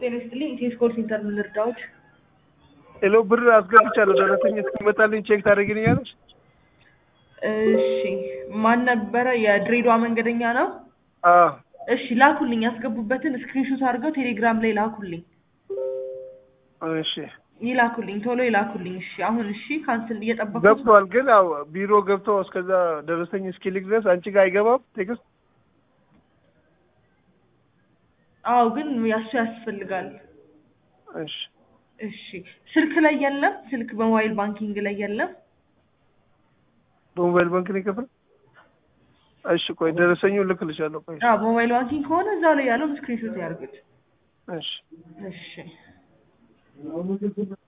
ጤና ይስጥልኝ ኢቴስ ኮል ሴንተር ምን ልርዳዎት? ሄሎ ብር አስገብቻለሁ ደረሰኝ እስኪመጣልኝ ቼክ ታደርግልኛለች? እሺ ማን ነበረ? የድሬዳዋ መንገደኛ ነው? አዎ እሺ ላኩልኝ፣ ያስገቡበትን ስክሪንሾት አድርገው ቴሌግራም ላይ ላኩልኝ። እሺ ይላኩልኝ፣ ቶሎ ይላኩልኝ። እሺ አሁን እሺ፣ ካንስል እየጠበኩት ገብቷል። ግን ያው ቢሮ ገብተው እስከዛ ደረሰኝ እስኪልክ ድረስ አንቺ ጋር አይገባም ቴክስት? አዎ፣ ግን ያሱ ያስፈልጋል። እሺ እሺ ስልክ ላይ የለም፣ ስልክ በሞባይል ባንኪንግ ላይ የለም። በሞባይል ባንክ ነው የከፈል? እሺ ቆይ ደረሰኙን ልክልሻለሁ። ቆይ አዎ፣ በሞባይል ባንኪንግ ከሆነ እዛው ላይ ያለውን ስክሪንሾት ያርጉት። እሺ እሺ